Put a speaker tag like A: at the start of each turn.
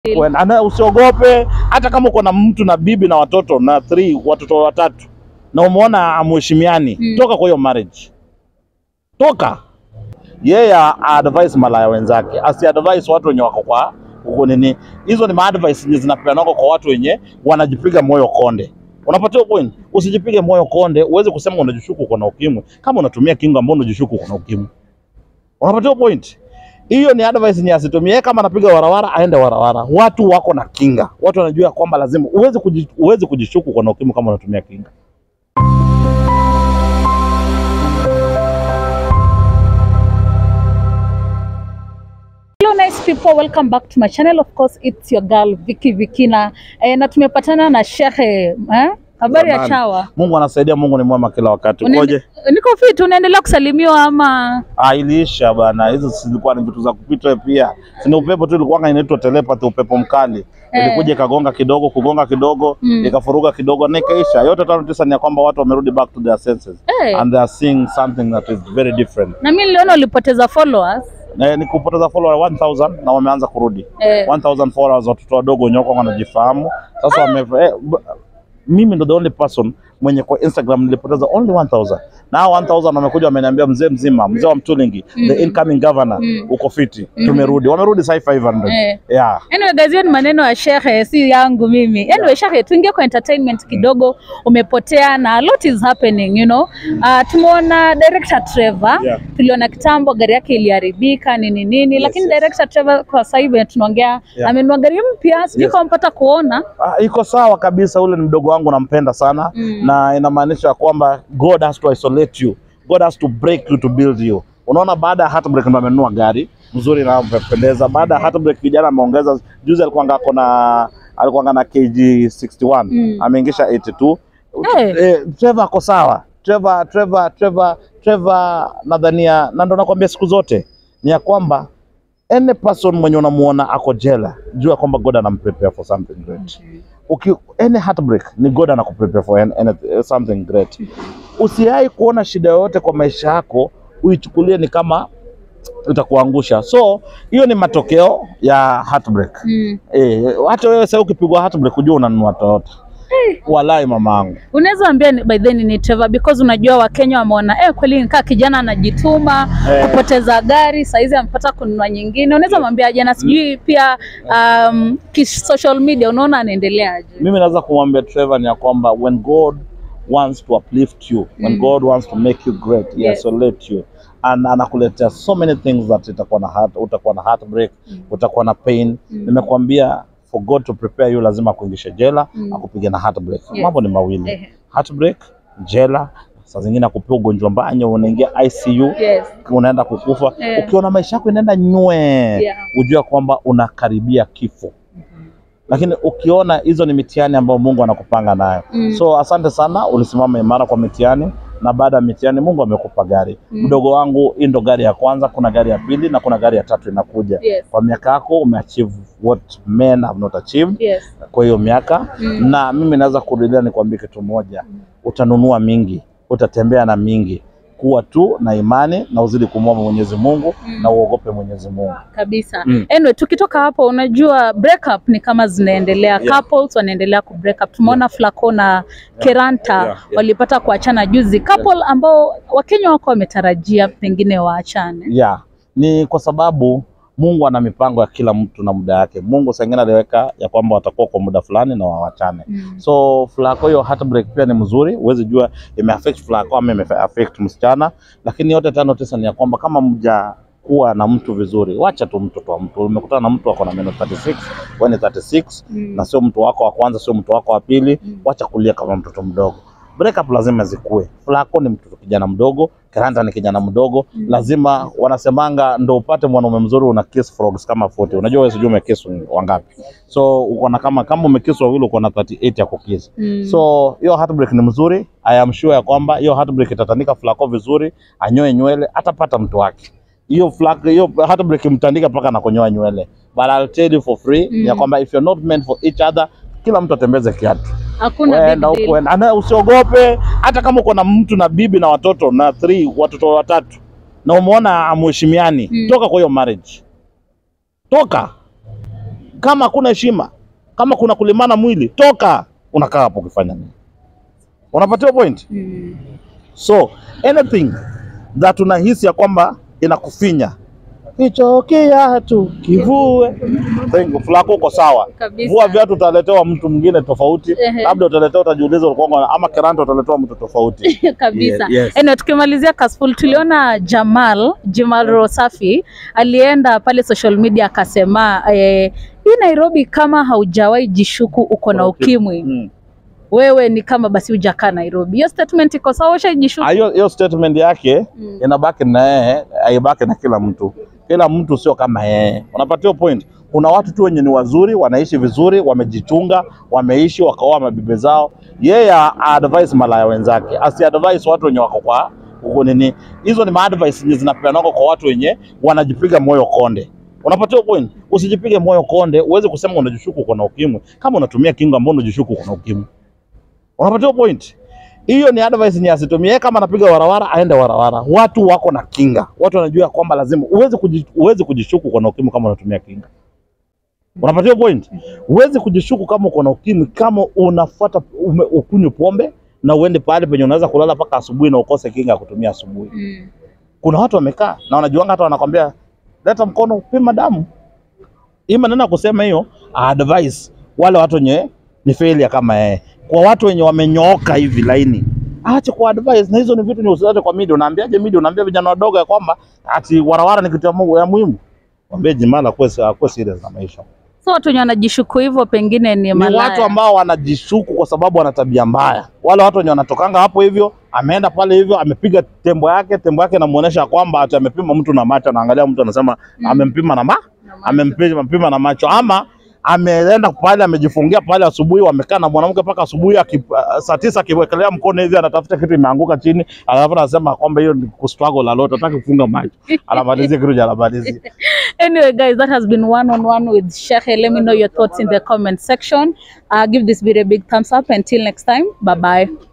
A: When- ana usiogope hata kama uko na mtu na bibi na watoto na three watoto watatu na umeona amheshimiani
B: Mm.
A: toka kwa hiyo marriage toka yeye advise malaya wenzake asi advise watu wenye wako kwa huko nini hizo ni maadvice zenye zinapeanwa kwa watu wenye wanajipiga moyo konde unapatia point usijipige moyo konde uweze kusema unajishuku uko na ukimwi kama unatumia kinga ambao unajishuku uko na ukimwi unapatia point hiyo ni advice yenye asitumie Yeye kama anapiga warawara aende warawara watu wako na kinga watu wanajua kwamba lazima uweze kuji, uweze kujishuku uko na ukimwi kama unatumia kinga
B: Hello nice people, welcome back to my channel. Of course, it's your girl Vicky Vikina. Eh, na tumepatana na Shehe. Eh? Habari ya
A: Jamani.
B: chawa?
A: Mungu anasaidia Mungu ni mwema kila wakati
B: Unaende-
A: ukoje
B: Niko fit, unaendelea kusalimiwa ama?
A: Ah, iliisha bana, hizo zilikuwa ni vitu za kupita pia. Sina upepo tu, ilikuwa inaitwa telepathy, upepo mkali
B: Eh.
A: ilikuja ikagonga kidogo, kugonga kidogo
B: Mm.
A: ikafuruga kidogo na ikaisha. Yote tano tisa ni ya kwamba watu wamerudi back to their senses
B: Eh.
A: and they are seeing something that is very different.
B: Na mimi niliona ulipoteza followers.
A: Na ni kupoteza follower 1000 na wameanza kurudi
B: Eh.
A: 1000 followers, watoto wadogo nyoko wanajifahamu sasa. Wame, eh, b- mimi ndo the only person mwenye kwa Instagram nilipoteza only 1000 na hao 1000 wamekuja wameniambia, mzee mzima, mzee wa Mtulingi, the incoming governor, uko fiti, tumerudi. Wamerudi sasa 500
B: Eh.
A: yeah.
B: Anyway guys, hiyo ni maneno ya Shehe, si yangu mimi. Anyway Shehe, tuingie kwa entertainment kidogo. Umepotea na a lot is happening, you know. Uh, tumeona director Trevor.
A: Yeah.
B: Tuliona kitambo gari yake iliharibika nini nini,
A: Yes,
B: lakini
A: yes.
B: director Trevor kwa sasa hivi tunaongea
A: Yeah.
B: amenunua gari mpya, sijui
A: Yes.
B: kama mpata kuona.
A: Ah, iko sawa kabisa. Ule ni mdogo wangu, nampenda sana
B: Mm.
A: na inamaanisha kwamba God has to isolate you, God has to break you to build you. Unaona, baada ya heartbreak ndo amenunua gari mzuri na mpendeza. Baada ya heartbreak kijana ameongeza, juzi alikuwa ngako na alikuwa na kg 61
B: Mm.
A: ameingisha 82
B: Eh.
A: eh, Trevor ako sawa. Trevor Trevor Trevor Trevor nadhania, na ndo nakwambia siku zote ni ya kwamba any person mwenye unamuona ako jela, jua kwamba God anamprepare for something great uki any heartbreak ni God anakuprepare for an, an, something great. Usiai kuona shida yoyote kwa maisha yako uichukulie ni kama itakuangusha. So hiyo ni matokeo ya heartbreak.
B: Mm.
A: Eh, hata wewe sasa ukipigwa heartbreak ujue unanunua Toyota. Walai mamangu.
B: Unaweza ambia ni- by then ni Trevor because unajua Wakenya wameona eh, kweli nikaa kijana anajituma
A: Eh.
B: kupoteza gari saizi amepata kununua nyingine. Unaweza mwambia jana, sijui pia um, ki social media unaona anaendeleaje?
A: Mimi naweza kumwambia Trevor ni ya kwamba when God wants to uplift you, when
B: Mm.
A: God wants to make you great, he
B: Yes.
A: isolate you and anakuletea so many things that itakuwa na heart, utakuwa na heartbreak, utakuwa na pain.
B: Mm.
A: Nimekwambia for God to prepare you lazima akuingishe jela,
B: Mm.
A: akupige na heartbreak.
B: Yes.
A: Mambo ni mawili.
B: Ehe.
A: Heartbreak, jela, saa zingine akupea ugonjwa mbaya, unaingia ICU,
B: Yes.
A: unaenda kukufa.
B: Eh.
A: Ukiona maisha yako inaenda nywe,
B: Yeah.
A: ujue kwamba unakaribia kifo lakini ukiona hizo ni mitihani ambayo Mungu anakupanga nayo.
B: Mm.
A: So asante sana, ulisimama imara kwa mitihani, na baada ya mitihani Mungu amekupa gari.
B: Mm.
A: Mdogo wangu, hii ndo gari ya kwanza, kuna gari ya pili na kuna gari ya tatu inakuja.
B: Yes.
A: Kwa miaka yako umeachieve what men have not achieved
B: Yes.
A: kwa hiyo miaka
B: Mm.
A: na mimi naweza kurudia nikwambie kitu moja, utanunua mingi, utatembea na mingi. Kuwa tu na imani na uzidi kumwomba Mwenyezi Mungu
B: Mm.
A: na uogope Mwenyezi Mungu.
B: kabisa
A: Mm.
B: anyway, tukitoka hapo unajua breakup ni kama zinaendelea
A: Yeah.
B: couples wanaendelea ku break up tumeona Flaco na Keranta
A: Yeah, yeah.
B: walipata kuachana juzi couple ambao Wakenya wako wametarajia pengine waachane
A: Yeah, ni kwa sababu Mungu ana mipango ya kila mtu na muda yake. Mungu saa ingine aliweka ya kwamba watakuwa kwa muda fulani na wawachane.
B: Mm.
A: So Flaco hiyo heartbreak pia ni mzuri, huwezi jua imeaffect Flaco ama imeaffect msichana, lakini yote tano tisa ni ya kwamba kama mja kuwa na mtu vizuri, wacha tu mtoto wa mtu. Umekutana na mtu ako na meno 36, wewe ni 36
B: Mm.
A: na sio mtu wako wa kwanza, sio mtu wako wa pili,
B: Mm.
A: wacha kulia kama mtoto mdogo. Breakup lazima zikue. Flaco ni mtoto kijana mdogo, Keranta ni kijana mdogo,
B: Mm.
A: lazima wanasemanga ndo upate mwanaume mzuri una kiss frogs kama 40. Unajua wewe sijui umekiss wangapi. So uko na kama kama umekiss wawili uko na 38 ya kukiss.
B: Mm.
A: So hiyo heartbreak ni mzuri. I am sure ya kwamba hiyo heartbreak itatanika Flaco vizuri, anyoe nywele, atapata mtu wake. Hiyo Flaco hiyo heartbreak imtandika mpaka na kunyoa nywele. But I'll tell you for free
B: Mm.
A: ya kwamba if you're not meant for each other, kila mtu atembeze kiatu.
B: hakuna
A: Wenda
B: big
A: huko
B: deal.
A: wenda. Ana usiogope hata kama uko na mtu na bibi na watoto na three watoto watatu na umeona amheshimiani,
B: Mm.
A: toka kwa hiyo marriage. Toka. Kama hakuna heshima, kama kuna kulimana mwili, toka. Unakaa hapo ukifanya nini? Unapatiwa point.
B: Mm.
A: So anything that unahisi ya kwamba inakufinya hicho kiatu kivue. Thank you. Fulako uko sawa.
B: Kabisa.
A: Vua viatu utaletewa mtu mwingine tofauti,
B: Ehe.
A: labda utaletewa, utajiuliza ulikuwa ama kiranta utaletewa mtu tofauti.
B: kabisa.
A: Ye- yes.
B: Anyway, tukimalizia Kasful, tuliona Jamal Jamal Rosafi alienda pale social media akasema eh, hii Nairobi kama haujawahi jishuku uko na ukimwi
A: Mm.
B: wewe ni kama basi hujakaa Nairobi. Hiyo statement iko sawa, ushajishuku?
A: Ah, Hiyo hiyo statement yake
B: Mm.
A: inabaki na yeye, haibaki na kila mtu. Kila mtu sio kama yeye, unapatiwa point. Kuna watu tu wenye ni wazuri, wanaishi vizuri, wamejichunga, wameishi wakaoa mabibi zao. Yeye advise malaya wenzake, asi advise watu wenye wako kwa huko nini. Hizo ni maadvice zenye zinapeanwa kwa watu wenye wanajipiga moyo konde. Unapatiwa point. Usijipige moyo konde, uweze kusema unajishuku uko na ukimwi kama unatumia kinga ambao unajishuku uko na ukimwi. Unapatiwa point. Hiyo ni advice ni asitumie. Yeye Kama anapiga warawara aende warawara. Watu wako na kinga, watu wanajua kwamba lazima uweze kuji, uweze kujishuku uko na ukimwi kama unatumia kinga. Unapatiwa point. Uweze kujishuku kama uko na ukimwi kama unafuata ume- ukunywe pombe na uende pale penye unaweza kulala mpaka asubuhi na ukose kinga ya kutumia asubuhi.
B: Mm.
A: Kuna watu wamekaa na wanajuanga, hata wanakwambia leta mkono pima damu. Hii maneno ya kusema hiyo advice wale watu wenye ni failure kama yeye, kwa watu wenye wamenyooka hivi laini, ache kwa advice. Na hizo ni vitu ni usilete kwa media. Unaambiaje media? Unaambia vijana wadogo ya kwamba ati warawara ni kitu ya Mungu ya muhimu. Mwambie Jimala kuwe kuwe serious na maisha.
B: So watu wenye wanajishuku hivyo pengine ni
A: Ni
B: malaya.
A: watu ambao wanajishuku kwa sababu wana tabia mbaya. Wale watu wenye wanatokanga hapo hivyo, ameenda pale hivyo, amepiga tembo yake, tembo yake inamuonesha kwamba ati amepima mtu na macho, anaangalia mtu anasema amempima na ma amempima mpima na macho, ama ameenda pale amejifungia pale asubuhi, wamekaa na mwanamke mpaka asubuhi, aki- saa tisa akiwekelea mkono hivi, anatafuta kitu imeanguka chini, alafu anasema kwamba hiyo ni kustruggle la lot, hataki kufunga macho, anamalizia kitu cha anamalizia.
B: Anyway, guys, that has been one on one with Shehe. Let me know your thoughts in the comment section. Uh, give this video a big thumbs up. Until next time, bye bye.